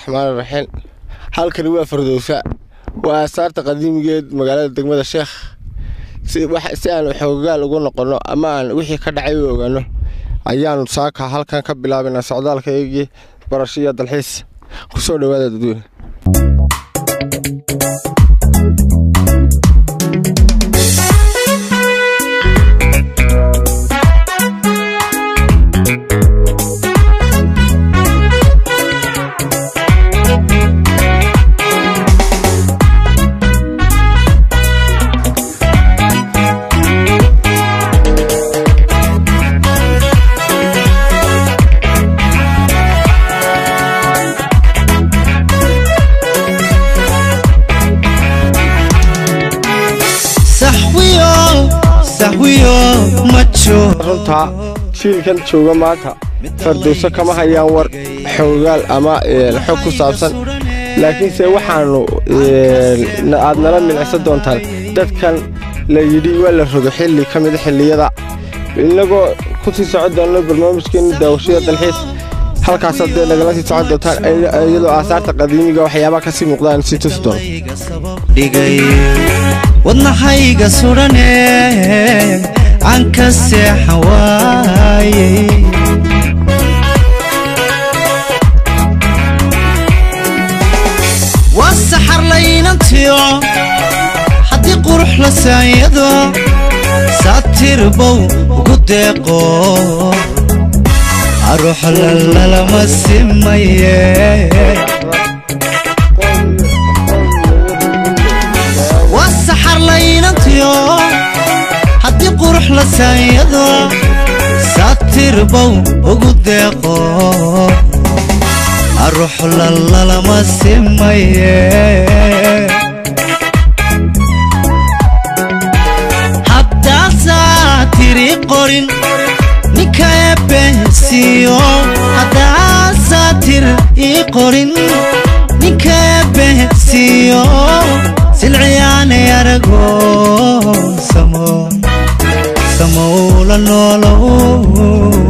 raxmaan raxiim halkani waa fardowsa waa aasaarta qadiimigeed magaalada degmada sheekh si aan xoogaal ugu noqonno ama aan wixii ka dhacay u ogaano ayaanu saaka halkan ka bilaabaynaa socdaalka eegii barasho iyo dalxiis kusoo dhawaada dadweyne runtaa jiilkan jooga maanta fardowso kama hayaan war xoogaal ama xog ku saabsan laakiinse waxaanu aad nala milicsan doontaan dadkan la yidhi waa la rogo xilli ka mida xilliyada inagoo ku sii socon doonno barnaamijkeenna daawashada dalxiis halkaas haddee nagala sii socon doontaan iyadoo aasaarta qadiimiga waxyaabaha ka sii muuqdaan sii tusi doono wadnahayga sudhane aan ka seexan waaye waa saxar laynantiyo haddii qurux la saanyado saatirbow ugu deeqo aruux lalalama simaye waa saxar laynantiyo haddii qurux la saanyado saatirbow ugu deeqo aruux lalalama simaye haddaasaa tiri qorin ninka eebbehsiiyo haddaasaa tir ii qorin ninka eebbehsiiyo silciyaanay arago samo samowla noolow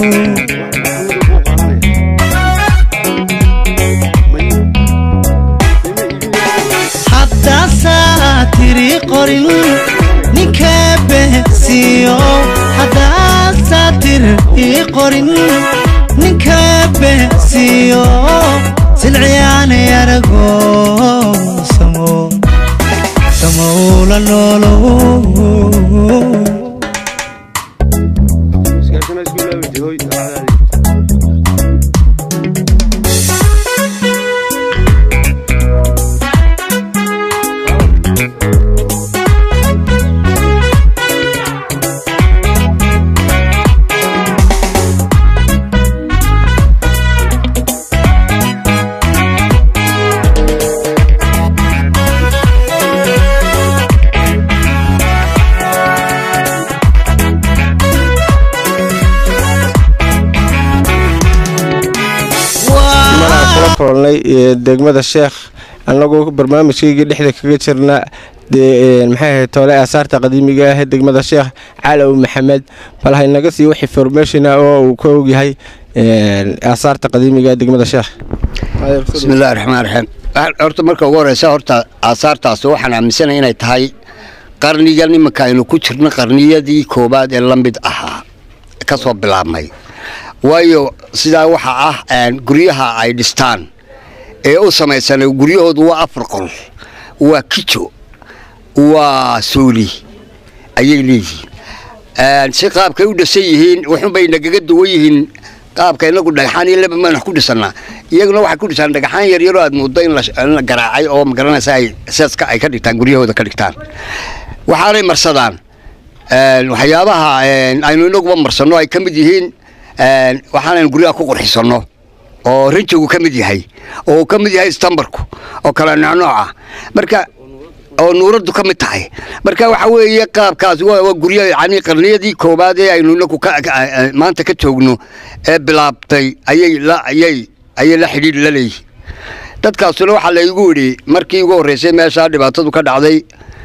haddaasaa tiri qorin ninka eebbehsiiyo haddaasaa tir ii qorin ninka eebbehsiiyo silciyaanay arago samo samowla noolow degmada sheekh anagoo barnaamijkaygii dhexda kaga jirna maxay ahayd toole aasaarta qadiimiga ah degmada sheekh calow maxamed bal haynaga sii wax informationa oo uu ka ogyahay aasaarta qadiimiga degmada sheekh bismillahi raxmaan raxiim horta marka ugu horeysa horta aasaartaas waxaan aaminsanay inay tahay qarnigan iminka aynu ku jirno qarniyadii koowaad ee la mid ahaa ka soo bilaabmay waayo sidaa waxa ah guryaha ay dhistaan ee u samaysanay guryahoodu waa afar qol waa kijo waa suuli ayay leeyihiin si qaabkay u dhisan yihiin waxunbay nagaga duwan yihiin qaabka inagu dhagaxaan iyo laba maan wax ku dhisannaa iyaguna waxay ku dhisaan dhagaxaan yaryaroo aad mooddo in la garaacay oo magaranaysa ay seeska ay ka dhigtaan guryahooda ka dhigtaan waxaanay marsadaan waxyaabaha aynu inaguba marsanno ay ka mid yihiin waxaanaynu guryaha ku qurxisanno oo rinjigu ka mid yahay oo uu ka mid yahay istambarku oo kale noocnooca marka oo nuuraddu ka mid tahay marka waxa weeye qaabkaas waa guryo yani qarniyadii koowaad ee aynu inagu maanta ka joogno ee bilaabtay ayay ayay ayay la xidhiidh la leeyihin dadkaasuna waxaa laygu yidhi markii ugu horreysay meeshaa dhibaatadu ka dhacday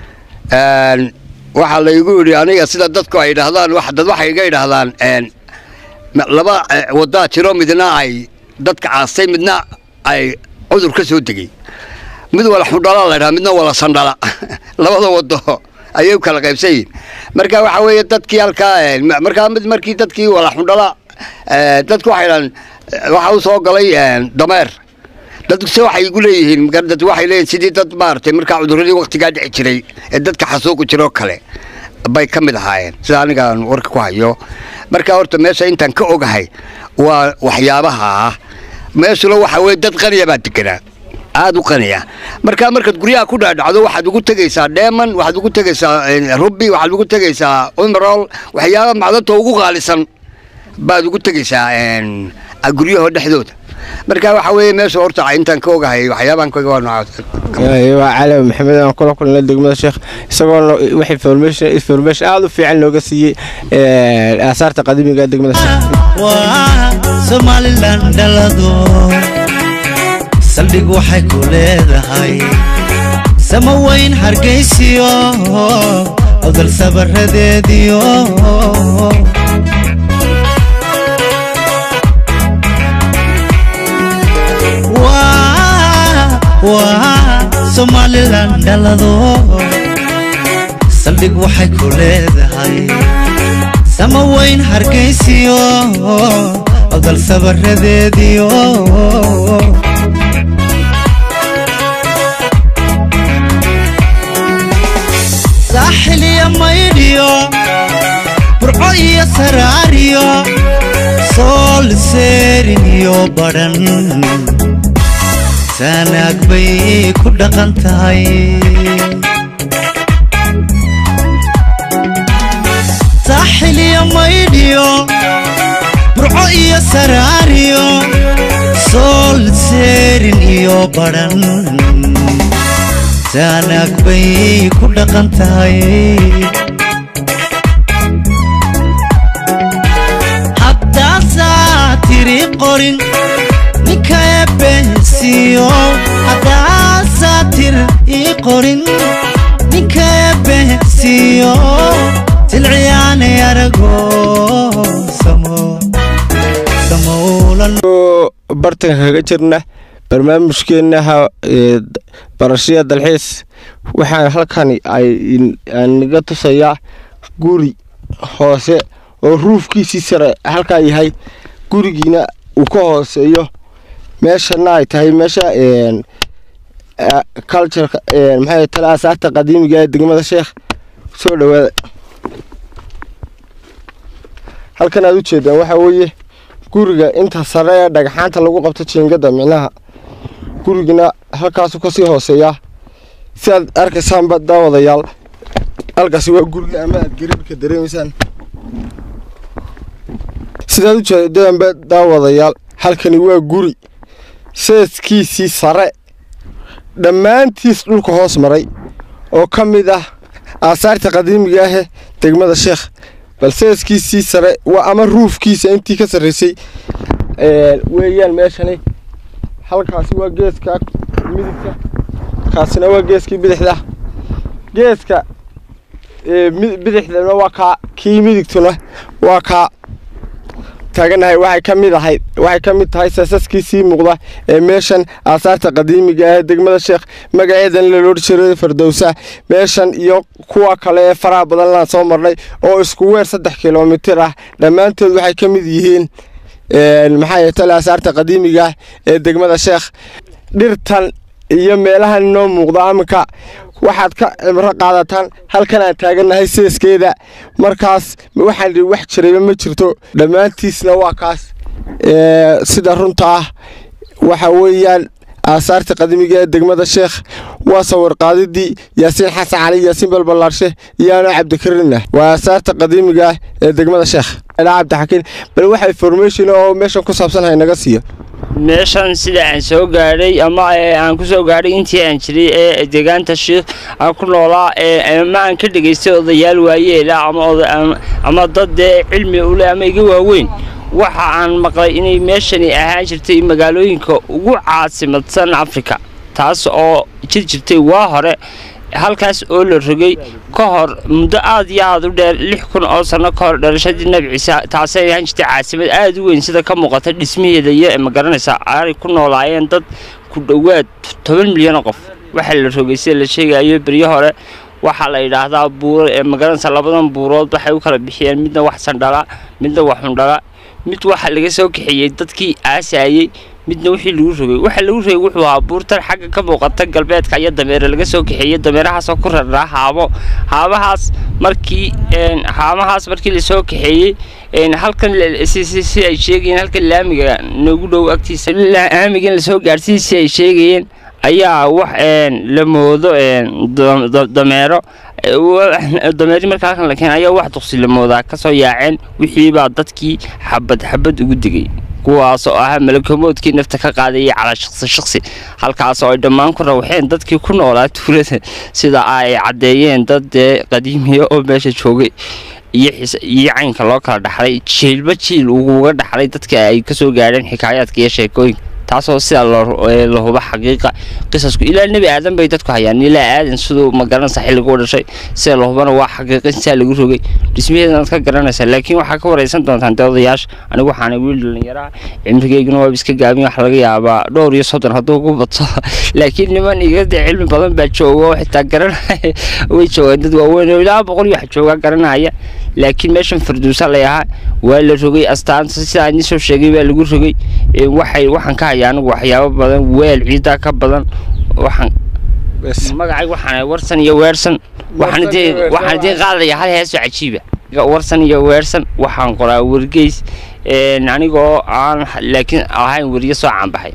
waxaa laygu yidhi aniga sida dadku ay idhaahdaan dad waxay iga idhaahdaan laba wadaa jiro midna ay dadka caastay midna ay cudur ka soo degay mid wala xudhala la ydhaha midna wala sandhala labada wado ayay u kala qaybsan yihin marka waxa weeye dadkii halkaa markaa mid markii dadkii wala xudhala dadku waxay dhahan waxa u soo galay dameer dadkuse waxay igu leeyihiin dad waxay leeyihin sidii dad maaragtay markaa cuduradii waktigaa dhici jiray ee dadka xasuuqi jiroo kale bay ka mid ahaayeen sida anigaan warka ku hayo marka horta meesha intaan ka ogahay waa waxyaabaha ah meeshuna waxa weye dad qaniya baa deganaa aada u qaniya marka markaad guryaha ku dhaadhacdo waxaad ugu tegaysaa dheeman waxaad ugu tegaysaa rubi waxaad ugu tegaysaa umerol waxyaaba macdanta ugu qaalisan baad ugu tegaysaa guryaho dhexdooda marka waxa weeye meesha horta intaan ka ogahay waxyaabaan kaga waa noocaas waa cali maxamed aan kula kulnay degmada sheekh isagoona wax information information aada u fiican looga siiyey aasaarta qadiimiga ee degmada sheekh waa somalilan dhalado saldhig waxay ku leedahay sama weyn hargaysiyo odol sabaradeediyo waa somalilan dhalado saldhig waxay ku leedahay sama weyn hargaysiyo odol sabaradeediyo saaxil iyo maydhiyo burco iyo saraariyo sool seerin iyo badhan saanaag bay ku dhaqan tahay saaxil iyo maydhiyo burco iyo saraariyo sool seerin iyo badhan saanaag bay ku dhaqan tahay haddaasaa tiri qorin ninka eebbehsiiyo haddaasaa tir ii qorin ninka eebbehsiiyo silciyaanay arago samo samowlan bartanka kaga jirna barnaamijkeenaha barashada dalxiis waxaan halkani naga tusayaa guri hoose oo ruufkiisii sare halkaa yahay gurigiina uu ka hooseeyo meeshana ay tahay meesha cultureka maxay tale asaarta qadiimiga ee degmada sheekh soo dhawaada halkan aad u jeedaan waxaa weeye guriga inta sare ee dhagxaanta lagu qabto jiingada micnaha gurigina halkaasu kasii hooseeyaa si aad arkaysaanba daawadayaal halkaasi waa guriga ama aad gariirka dareemaysaan sidaad u jeedaanba daawadayaal halkani waa guri seeskiisii sare dhammaantiis dhulka hoos maray oo ka mid ah aasaarta qadiimiga ahe degmada sheekh bal seeskiisii sare waa ama ruufkiisa intii ka sarraysay weeyaan meeshani halkaasi waa geeska midigta kaasina waa geeskii bidixda geeska bidixdana waa kaa kii midigtuna waa kaa taaganahay waxay ka mid ahayd waxay ka mid tahay saasaskiisii muuqda ee meeshan aasaarta qadiimiga ah ee degmada sheekh magaceedan la loodhi jiray fardowsa meeshan iyo kuwa kale ee faraha badan laan soo marnay oo isku weer saddex kilomitir ah dhammaantood waxay ka mid yihiin maxaa tale aasaarta qadiimiga ah ee degmada sheekh dhirtan iyo meelahan inoo muuqda aminka waxaad ka cibro qaadataan halkan aan taagannahay seeskeeda markaas waxaan wax jirayba ma jirto dhammaantiisna waa kaas sida runta ah waxa weeyaan aasaarta qadiimiga ee degmada sheekh waa sawir qaadidii yaasiin xasan cali yaasiin balbalaarshe iyo anoo cabdikarinah waa aasaarta qadiimiga ah ee degmada sheekh ilaa cabdixakiin bal waxa information oo meeshan ku saabsanahay naga siiya meeshan sida aan soo gaadhay ama aan ku soo gaadhay intii aan jiray ee deegaanta shiikh aan ku noolaa ama aan ka dhegaystay odayaal waayeela ama dad dee cilmi ule ama iga waaweyn waxa aan maqlay inay meeshani ahaan jirtay magaalooyinka ugu caasimadsan afrika taas oo jir jirtay waa hore halkaas oo la rogay ka hor muddo aad iyo aad u dheer lix kun oo sanno ka hor dhalashadii nebi ciise taasay ahaan jirtay caasimad aad u weyn sida ka muuqata dhismaheeda iyo ma garanaysaa aanay ku noolaayeen dad ku dhowaad toban milyan oo qof waxaa la rogay sida la sheegayo beryo hore waxaa la yidhaahdaa buuro ee magaranaysa labadan buurood waxay u kala bixiyeen midna wax sandhala midna wax xundhala mid waxaa laga soo kaxeeyey dadkii aasaayey midna wixii lagu rogay waxa lagu rogay wuxuu ahaa buurtan xagga ka muuqata galbeedka iyo dameere laga soo kaxeeyey dameerahaasoo ku raraa haabo haabahaas markii haamahaas markii lasoo kaxeeyey halkan si ay sheegayeen halkan laamiga noogu dhow agtiisa laamigan lasoo gaadhsiiyey si ay sheegayeen ayaa wax la moodo dameero dameeri marka halkan la keen ayaa wax duqsi la moodaa kasoo yaaceen wixiibaa dadkii xabad xabad ugu digay kuwaas oo ahaa malakomoodkii nafta ka qaadayay calaa shaqsi shaqsi halkaas oo ay dhammaan ku rawxeen dadkii ku noolaa tuulada sida ay caddeeyeen dad dee qadiimiya oo meesha joogay iyo caynka loo kala dhaxlay jiilba jiil uguga dhaxlay dadka ay kasoo gaadheen xikaayaadka iyo sheekooyinka taasoo sida la huba xaqiiqa qisasku ilaa nebi aadan bay dadku hayaan ilaa aadan siduu magaranaysa xilligu u dhashay sida la hubana waa xaqiiqa sidaa lagu rogay dhismaheedanaad ka garanaysaa laakiin waxaa ka waraysan doontaan dee odayaasha anigu waxaana wiil dhallinyaraha cimrigeyguna waaba iska gaabin wax laga yaabaa dhowr iyo soddon hadduu ku bato laakiin niman igade cilmi badan baa jooga oo xitaa garanaya way joogaan dad waaweyn oo ilaa boqol iyo wax joogaa garanaya laakiin meeshan farduusa lay ahaa waa la rogay astaanta sidaa idin soo sheegay baa lagu rogay waxay waxaan ka hayaa anigu waxyaabo badan weel ciidaa ka badan waxaan magacay waxaan warsan iyo weersan waxaan idiin qaadaya hal heesoo cajiiba warsan iyo weersan waxaan qoraa wargeys anigoo aan laakiin ahayn weriyo soo caanbaxay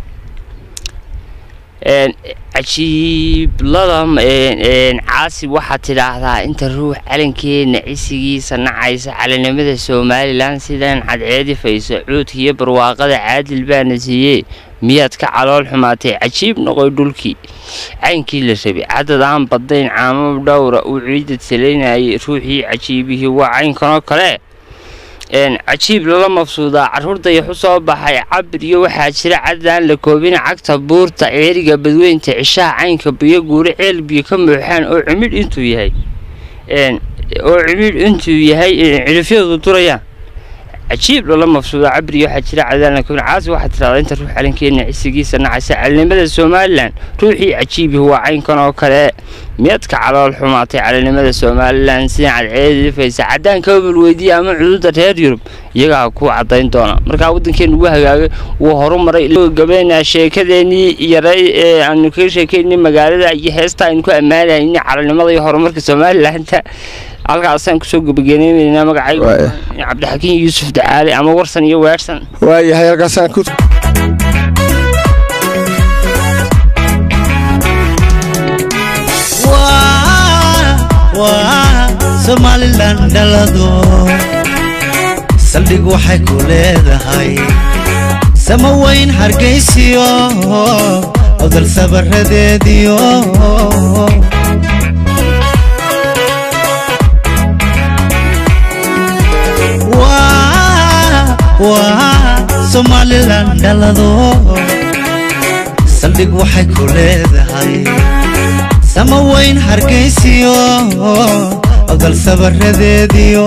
cajiiblada caasi waxaad tidhaahdaa inta ruux calankeena cisigiisa nacaysa calanimada somalilan sidan cadceedifayso cuudka iyo barwaaqada caadil baana siiyee miyaad ka calool xumaatay cajiib noqoy dhulkii caynkii la rabay cadad aan badayn caamo dhowra uu ciidad salaynayay ruuxii cajiibihii waa caynkanoo kale cajiib lala mabsuudaa carruurtaya xu soo baxay cabir iyo waxaa jira cadaan la koobina cagta buurta ceeriga badweynta cishaha caynka biyo guure ceel biyo ka muuxaan oo cimidh intuu yahay oo cimidh intuu yahay cilifyadu durayaan cajiib lala mabsuudaa cabir iyo waxaa jira cadaan la koobina caasi waxaa tirahdaa inta ruux calankeena cisigiisa nacaysa calinimada somalilan ruuxii cajiibihi waa caynkan oo kale miyadka calool xumaatay calanimada somalilan sidan cadceedifaysa caddaanka obal weydiiya ama cududa reer yurub iyagaa ku caddayn doona markaa waddankeenu ugu hagaagay wuu horumaray gabeynaa sheekadeenii yaray ee aanu kaga sheekaynay magaalada iyo heesta aynu ku ammaanayna calanimada iyo horumarka somalilanta halkaasaan kusoo gabageeneynaynaa magacayga cabdixakiin yuusuf dacaali ama warsan iyo weersan waayahay halkaasaan ku somalilan dhalado saldhig waxay ku leedahay sama weyn hargaysiyo odal sabaradeediyo somalilan dhalado saldhig waxay ku leedahay sama weyn hargaysiyo odal sabaradeediyo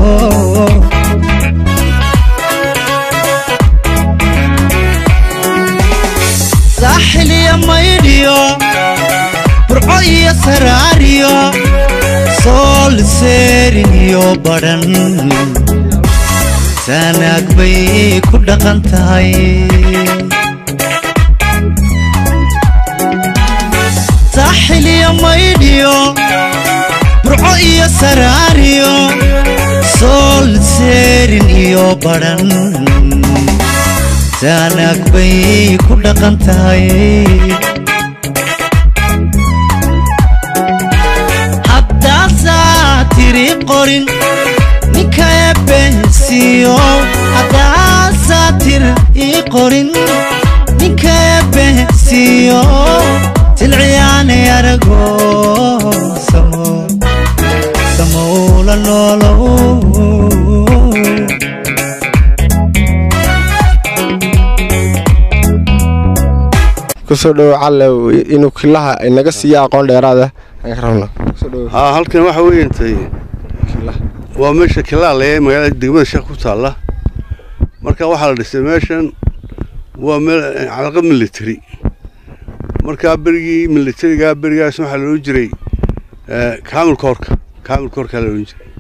saaxil iyo maydhiyo burco iyo saraariyo sool seerin iyo badhan saanaag bay ku dhaqan tahay saaxil iyo maydhiyo burco iyo saraariyo sool seerin iyo badhan saanaag bay ku dhaqan tahay haddaasaa tiri qorin ninka eebbensiiyo haddaasaa tir ii qorin ninka eebbensiiyo silciyaane arago samo samowla noolow kusoo dhowo calle inuu kilaha inaga siiya aqoon dheeraada aan ka rabno haa halkan waxa weeye intay waa meesha kilaale ee magaalada degmada sheekh ku taalla marka waxaa la dhisay meeshan waa meel calaqa military markaa berigii militariga berigaas waxaa la odhan jiray eh, kaamil koorka kaamil koorkaa la odhan jiray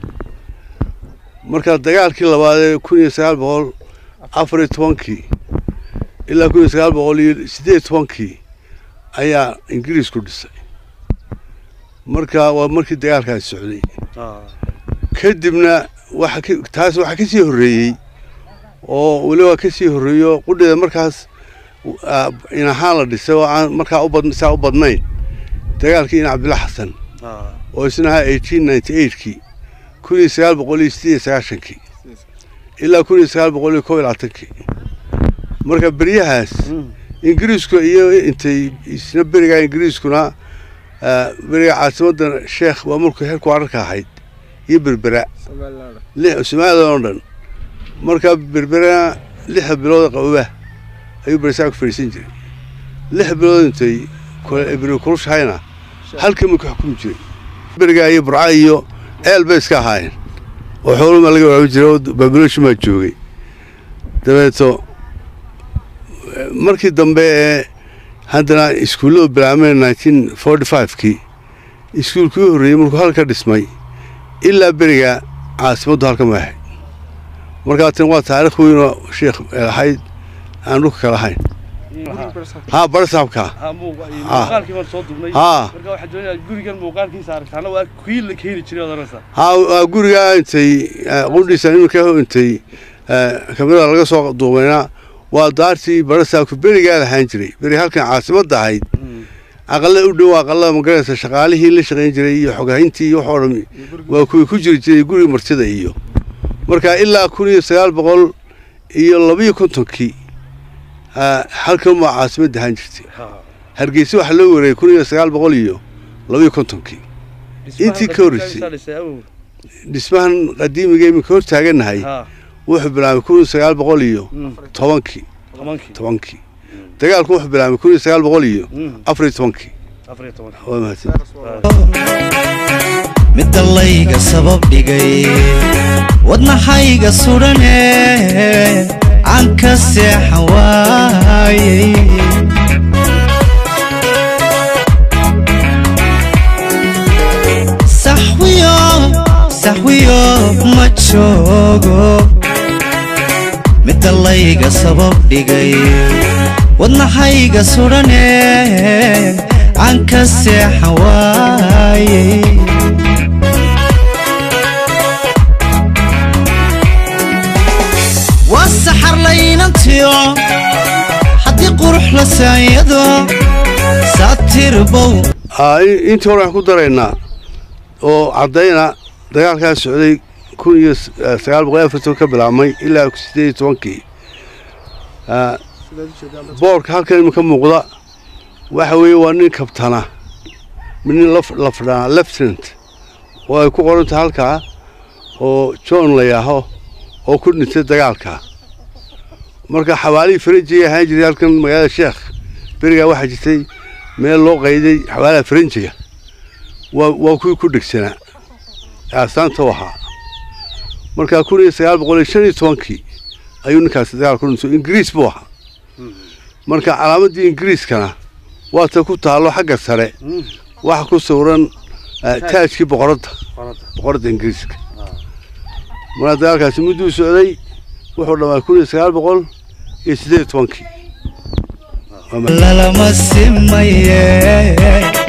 marka dagaalkii labaad ee kun iyo sagaal boqol afar iyo tobankii ilaa kun iyo sagaal boqol iyo siddeed iyo tobankii ayaa ingiriisku dhisay marka waa markii dagaalkaasi socday kadibna waxa ka- taas waxaa ka sii horreeyey oo weliba ka sii horreeyo qudheeda markaas ah, in ahaan la dhisay oo aan markaa u bad saa u badnayn dagaalkii in cabdilla xasan oo isna ahaa eighteen ninety eightkii kun iyo sagaal boqol iyo siddeed iyo sagaashankii ilaa kun iyo sagaal boqol iyo kow iyo labaatankii marka beryahaas ingiriisku iyo intay isna berigaa ingiriiskuna ah, beriga caasimadda sheekh waa mulku heerku wararka ahayd iyo berbera lix soomaalida oo dhan marka berbera lixda bilood qababa ayuu berisaa ku fadhiisan jiray lix bilood intay kule- beri kulushahayna halkan buu ka xukumi jiray beriga iyo burca iyo eel bay iska ahaayeen oo xooluma laga waraabi jiray oo baabilooshin baa joogay dabeeto eh, markii dambe ee haddana iskuulladu bilaabmeen nineteen forty five-kii iskuulkii u horreeyey markuu halka dhismay ilaa beriga caasimaddu halka ma ahayd markaa tan waa taariikh weyn oo sheekh eh, ahayd aan dhulka kala ahayn haa barasaabka muuqaalkii baan soo duubnay haa marka waxaan doonayaa gurigan muuqaalkiisa aragtaana waa kii la keeni jiray odanaysa haa waa gurigaa intay eh, qudhiisa iminka intay eh, kamerada laga soo duubayna waa daartii barasaabka berigaa lahaan jiray beri halkan caasimadda ahayd aqalla u dhow aqallada magaraysa shaqaalihii la shaqayn jiray iyo xogahintii iyo waxoo dhan waa kuwii ku jiri jiray guriga martida iyo marka ilaa kun iyo sagaal boqol iyo labiyo kontonkii ah, halkan waa caasimadda ahaan jirtay hargeysa waxaa loo wareeyey kun iyo sagaal boqol iyo labiyo kontonkii Intii ka horreysay. dhismahan qadiimiga iminka hor taagannahay wuxuu bilaabay kun iyo sagaal boqol iyo tobankii tobankii dagaalku wuxuu bilaabay kun iyo sagaal boqol iyo afar iyo tobankii waa mahadsan midda layga sabab dhigay wadnaxayga sudhane aan ka seexan waayey saxwiyo saxwiyo ma joogo midda layga sabab dhigay wadnaxayga sudhane aan ka seexan waayey waa saxar laynantiyo haddii qurux la saanyado saatirbow Ah, in- intii hore waxaan ku daraynaa oo caddayna dagaalkaa socday kun iyo s- eh, sagaal boqol iyo afartan ka bilaabmay ilaa siddeed iyo tobankii Ah, boorka halkan iminka muuqda waxa weeye waa nin kabtana nin laf- lafdhaa leftenant oo ay ku qoran tahay halkaa oo john la yaaho oo ku dhintay dagaalka marka xawaalihii faranjiga ahaan jiray halkan magaalada sheekh berigaa waxaa jirtay meel loo qayday xawaalaha faranjiga waa waa kuwii ku dhegsanaa ee astaanta u ahaa marka kun iyo sagaal boqol iyo shan iyo tobankii ayuu ninkaasi dagaal ku dhintay ingiriis buu ahaa marka calaamaddii ingiriiskana waa ta ku taallo xagga sare waxa ku sawiran eh, taajkii boqoradda boqoradda ingiriiska marka dagaalkaasi mudduu socday wuxuu dhammaa kun iyo sagaal boqol iyo siddeed iyo tobankii Waa mahadsan. lalama simaye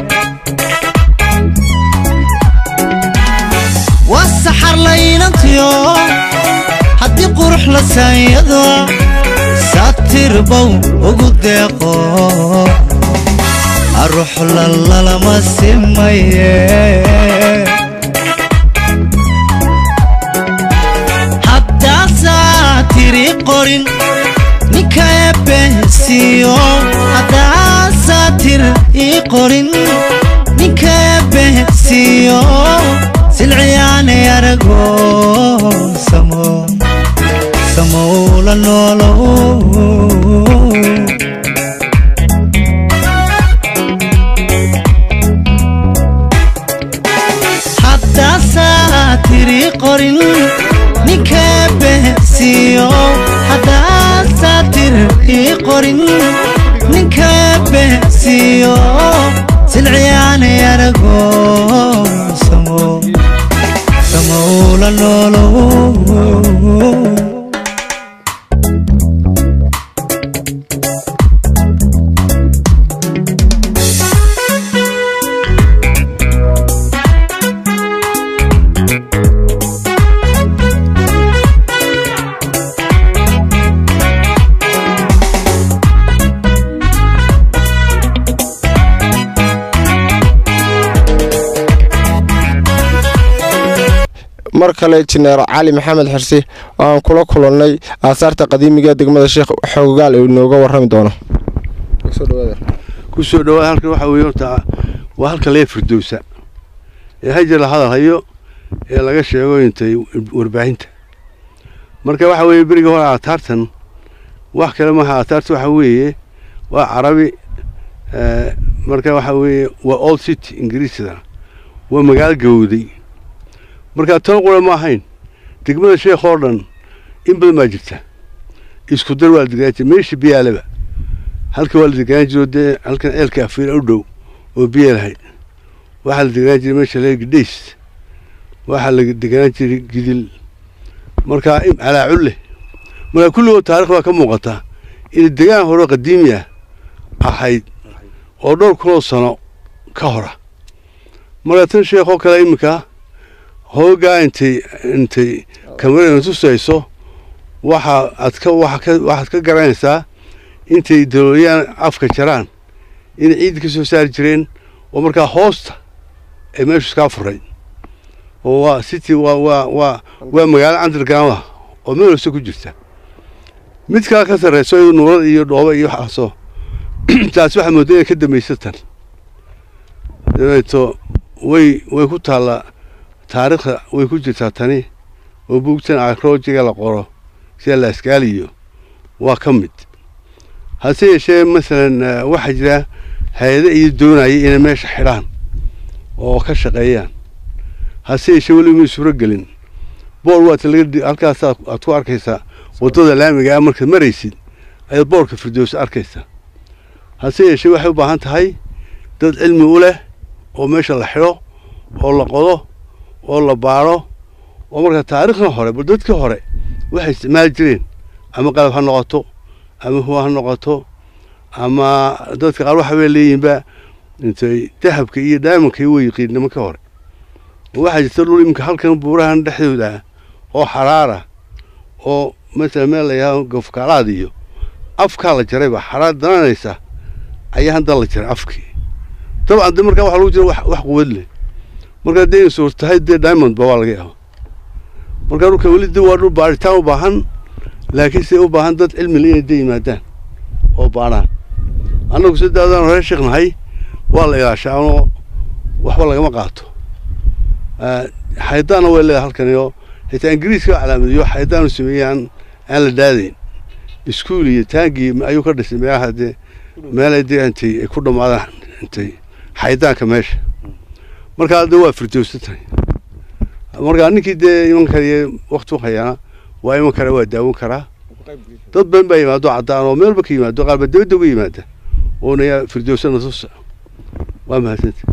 waa saxar laynantiyo haddii qurux la saanyado saatirbow ugu deeqo aruxla lalama simaye haddaasaa tiri qorin ninka eebehsiiyo haddaasaa tir ii qorin ninka eebehsiiyo silciyaanay arago samo samowla noolow haddaasaa tiri qorin ninka eebehsiiyo haddaasaa tir ii qorin ninka eebehsiiyo hargaysiyo silciyaani arago samo samowla noolow mar kale jineer cali maxamed xirsi oo aan kula kulannay aasaarta qadiimiga ee degmada sheekh xoogaal uu inooga warrami doono ku soo dhawaad halkan waxaa weeye horta waa halka lee firdowsa ee hajar la hadal hayo ee laga sheego intay warbaahinta marka waxa weeye beriga hore aataartan wax kale maaha aataarta waxa weeye waa carabi eh, marka waxa weeye waa old city ingiriisida waa magaalo gawowday marka tan qura ma ahayn degmada sheekh oo dhan in badan baa jirta isku dar waa la degaan jira meesha biyaaleba halka waa la degaan jiro dee halkan ceelka afiira u dhow oo biya lahayd waxaa la degaan jiray meesha lee gidhays waxaa la degaan jiray gidil markaa im- calaaculle markaa kulligood taarikh baa ka muuqata inay degaan hore qadiimi ah ahayd oo dhowr kunoo sano ka hora markaa tan sheekoo kale iminka hoogaa intay intay kamarada tusayso waxa aad ka waxa ka waxaad ka garanaysaa intay dalooliyaan afka jaraan inay ciidda ka soo saari jireen oo markaa hoosta ay meeshu iskaa furay oo waa city waa waa waa waa magaalo underground ah oo meel hoose ku jirta mid kale ka sarreyso iyadu nuurad iyo dhooba iyo waxaasoo taasi waxaa moodaa inay ka dambaysa tan dabeeto way way ku taallaa taariikhda way ku jirtaa tani oo buugtan aroojiga la qoro sida laaskaaliyo waa ka mid hase yeeshee masalan eh, waxaa jira hay-ado iyo doonaya inay meesha xidhaan oo ka shaqeeyaan hase yeeshee weli may suuro gelin boor waata laga dhi- halkaas aad aad ku arkaysaa waddada laamiga ah markaad maraysid ayaad boorka firdowsa arkaysaa hase yeeshee waxay u baahan tahay dad cilmi u leh oo meesha la xidho oo la qodo oo la baaro oo marka taariikhda hore bal dadkii hore waxay isticmaali jireen ama qalab ha noqoto ama huwa ha noqoto ama dadka qaar waxa bay leeyihiinba intay dahabka iyo diamondka iyo way yiqiin nimanka hore waxaa jirta dhul iminka halkan buurahan dhexdooda ah oo xaraara oo matala meel la yidhahdo gofkaalaad iyo afkaa la jarayba xaraar dananaysa ayaa hadda la jaray afkii dabcan de markaa waxa lagu jira wax wax quwad leh markaa dee insuur tahay dee diamond ba waa laga yaaba markaa dhulka weli de waa dhul baaritaan u baahan laakiin se u baahan dad cilmi le inay de yimaadaan oo baaraan annagu si daadaan hore sheeknahay waa la ilaashaa anoo waxba lagama qaato Ah, xaydaanna way leedahay halkaniyo xitaa ingiriiska calaamadiyo xaydaanu sameeyey aan aan la daadayn iskuul iyo taangii ayuu ka dhisay meelaha dee meelay dee intay ay ku dhammaadaan intay xaydaanka meesha markaa de waa firdowsa tahay markaa ninkii dee iman kariya wakti u hayaana waa iman kara waa daawan karaa dad badan baa yimaado caddaan oo meelba ka yimaado qaarba dibadda uga yimaada oona yaa firdowsa natusa waa mahadsanta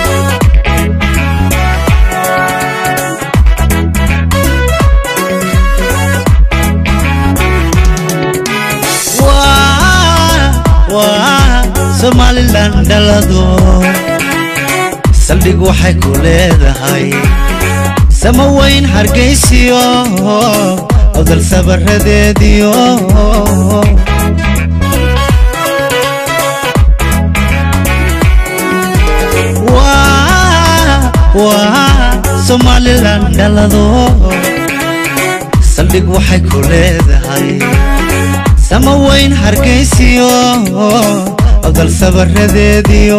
waa somalilan dhalado saldhig waxay ku leedahay sama weyn hargaysiyo odal sabaradeediyo Waa- waa somalilan dhalado saldhig waxay ku leedahay sama weyn hargaysiyo odal sabaradeediyo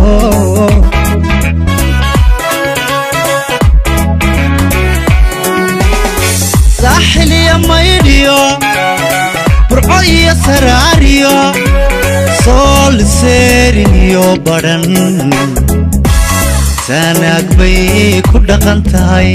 saaxil iyo maydhiyo burco iyo saraariyo sool seerin iyo badhan saanaag bay ku dhaqan tahay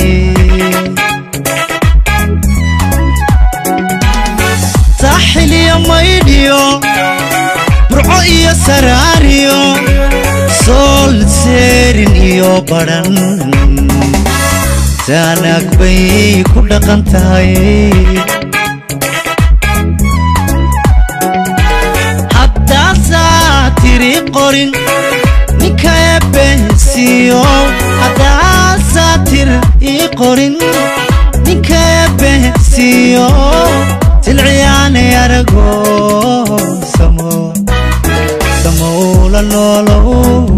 saaxil iyo maydhiyo burco soco iyo saraariyo sool seerin iyo badhan saanaag bay ku dhaqan tahay haddaasaa tiri qorin ninka eebbehsiiyo haddaasaa tir ii qorin ninka eebbehsiiyo silciyaanay arago samo samowla noolow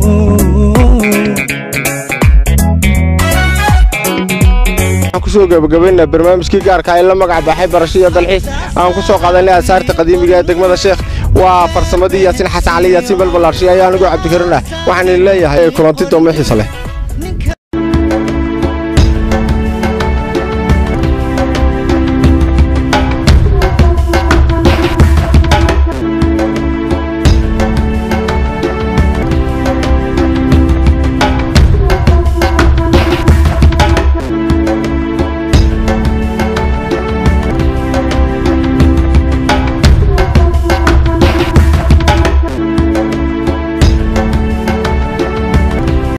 waxaan kusoo gabagabaynaa barnaamijkii gaarka ay la magac baxay barasho iyo dalxiis aan ku soo qaadanay asaarta qadiimiga ee degmada sheekh waa farsamadii yaasiin xasan cali yaasiin balbalaarshiy ayaa anigu cabdikarin ah waxaan idin leeyahay kulanti doome xiisa leh